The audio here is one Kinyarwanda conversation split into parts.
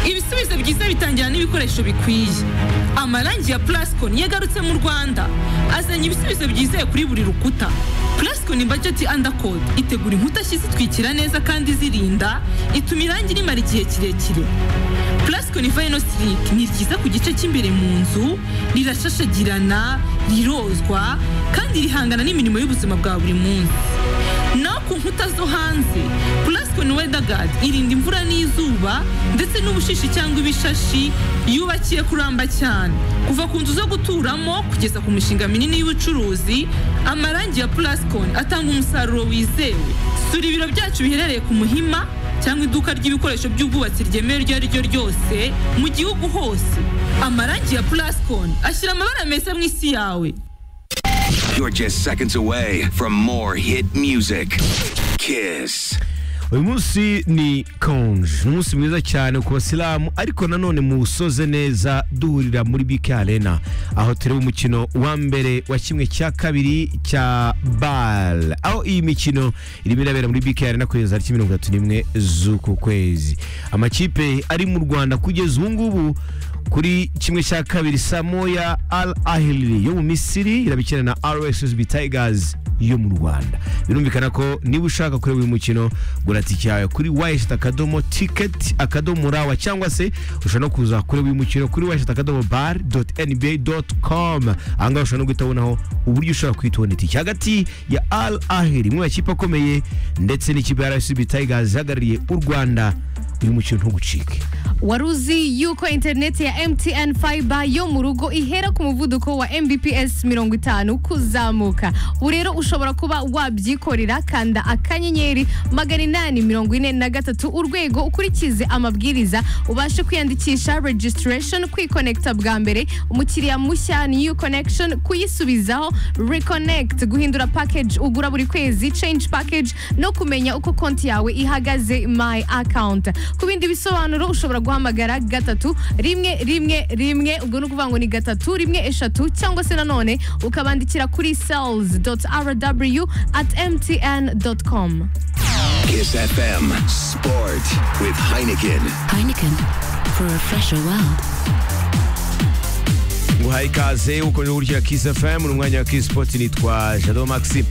ibisubizo byiza bitangira n'ibikoresho bikwiye amarangi ya plascon yagarutse mu rwanda azanye ibisubizo byizeye kuri buri rukuta plascon budget undercoat itegura inkuta nshya zitwikira neza kandi zirinda ituma irangi rimara igihe kirekire plascon vino slick ni ryiza ku gice cy'imbere mu nzu rirashashagirana rirozwa kandi rihangana n'imirimo y'ubuzima bwa buri munsi naho ku nkuta zo hanze plascon weatherguard irinda imvura n'izuba ndetse n'ubushishi cyangwa ibishashi yubakiye kuramba cyane kuva ku nzu zo guturamo kugeza ku mishinga minini y'ubucuruzi amarangi ya plascon atanga umusaruro wizewe sura ibiro byacu biherereye ku muhima cyangwa iduka ry'ibikoresho by'ubwubatsi ryemewe iryo ari ryo ryose mu gihugu hose amarangi ya plascon ashyira amabara meza mu isi yawe You're just seconds away from more hit music. Kiss. uyu munsi ni konje ni umunsi mwiza cyane ku basilamu ariko nanone muwusoze neza duhurira muri bike arena aho tureba umukino wa mbere wa kimwe cya kabiri cya bare aho iyi mikino irimo irabera muri bike arena kugeza tariki mirongo itatu n'imwe z'uku kwezi amakipe ari mu rwanda kugeza ubu ngubu kuri kimwe cya kabiri samoya al ahili yo mu misiri irabikina na rssb tigers yo mu rwanda birumvikana ko niba ushaka kureba uyu mukino gura tike yawe kuri wayishiti akadomo tiketi akadomo rawa cyangwa se ushobora no kuza kureba uyu mukino kuri wayishiti akadomo bare doti nba doti komu ahangaha ushobora no guhita ubonaho uburyo ushobora kuhita ubona itike hagati ya al ahili imwe mu makipe akomeye ndetse n'ikipe ya rssb tigers ihagarariye u rwanda uyu mukino ntugucike wari uzi yuko interineti ya MTN Fiber yo mu rugo ihera ku muvuduko wa mbps mirongo itanu kuzamuka ubu rero ushobora kuba wabyikorera kanda akanyenyeri magana inani mirongo ine na gatatu urwego ukurikize amabwiriza ubashe kwiyandikisha registration kwikonekita bwa mbere umukiriya mushya new connection kuyisubizaho reconnect guhindura package ugura buri kwezi change package no kumenya uko konti yawe ihagaze my account ku bindi bisobanuro ushobora guhamagara gatatu rimwe rimwe rimwe ubwo ni ukuvuga ngo ni gatatu rimwe eshatu cyangwa se nanone ukabandikira kuri sales rw at mtn com Kiss FM Sport with Heineken. Heineken for a fresher world. guhaye ikaze ukomeje gukurikira Kiss FM ni umwanya wa Kiss Sport nitwa Jado Maxi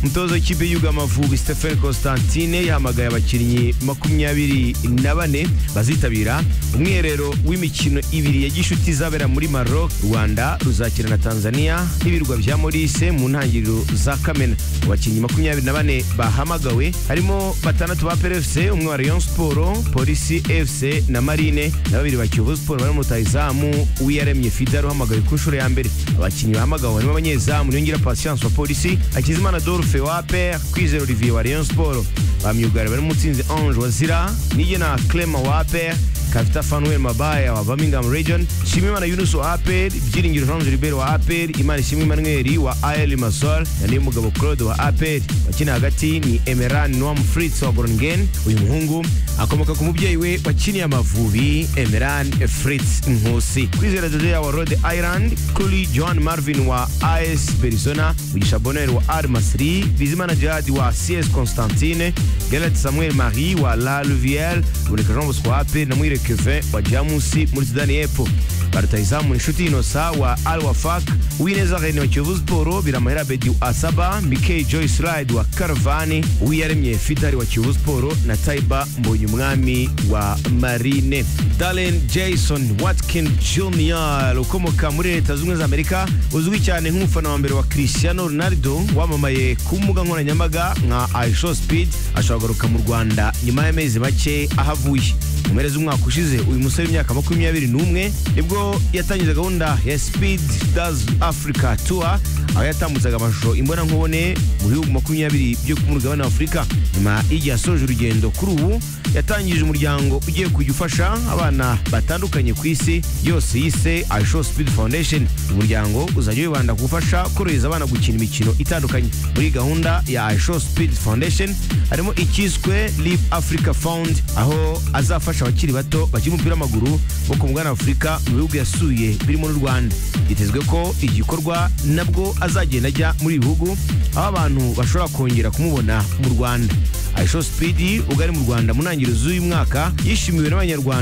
umutoza w'ikipe y'Igihugu y'Amavubi Stephen Constantine yahamagaye abakinnyi makumyabiri na bane bazitabira umwiherero w'imikino ibiri ya gishuti izabera muri Maroc Rwanda ruzakina na Tanzania n'ibirwa bya Maurice mu ntangiriro za Kamena abakinnyi makumyabiri na bane bahamagawe harimo batandatu ba PRFC umwe wa Rayon Sport Polisi FC na Marine na babiri ba Kiyovu Sport bari mu rutahizamu uwiyaremye Fidel uhamagawe ku nshuro ya mbere abakinnyi bahamagawe harimo abanyezamu Niyongera Patience wa Polisi Hakizimana Adolphe wa APR Kwizera Olivier wa Rayon Sport ba myugari barimo Mutsinzi Ange wa Zira Nigena Clement wa APR Kavita Fanuel Mabaya wa Birmingham Region Shimimana Yunus wa APR Byiringiro Jean Gilbert wa APR Imana Ishimwe Emmanuel wa AL Masol na Niyomugabo Claude wa APR wakina hagati ni Emeran Noam Fritz wa Groningen uyu muhungu akomoka ku mubyeyi we wakiniye Amavubi Emeran Fritz Nkusi Kwizera Dodea wa Rhode Island Kuli John Marvin wa AS Berizona Mugisha Bonheur wa AR Masri Bizimana Jihad wa CS Constantine Galet Samuel Marie wa La Luvière Boneka Jean Bosco wa APR na Mwire Kevin wa Jamusi muri Sudani y'Epfo barutayizamu inshuti inosa wa al wafak uwineza rene wa kiyovu siporo biramahera bedi wa asaba mikey joyce ride wa karavani uwiyaremye fidari wa kiyovu siporo na taiba mbonye umwami wa marine dalen jason watkin jr ukomoka muri leta zunze ubumwe za amerika uzwi cyane nk'umufana wa mbere wa cristiano ronaldo wamamaye ku mbuga nkoranyambaga nka ishow speed ashobora kugaruka mu rwanda nyuma y'amezi make aho avuye mu mpera z'umwaka ushize uyu musore w'imyaka makumyabiri n'umwe nibwo yatangije gahunda ya speed does africa tour aho yatambutsaga amashusho imbonankubone mu bihugu makumyabiri byo ku mugabane wa afurika nyuma y'igihe asoje urugendo kuri ubu yatangije umuryango ugiye kujya ufasha abana batandukanye ku isi yose yise aisho speed foundation umuryango uzajya wibanda ku gufasha korohereza abana gukina imikino itandukanye muri iyi gahunda ya aisho speed foundation harimo icyiswe live africa fund aho azafasha abakiri bato bakina umupira w'amaguru bo ku mugabane wa afurika mu bihugu yasuye birimo n'u rwanda byitezwe ko igikorwa nabwo azagenda ajya muri ibi bihugu aho abantu bashobora kongera kumubona mu rwanda aisho speed ubwo ari mu rwanda mu ntangiriro z'uyu mwaka yishimiwe n'abanyarwanda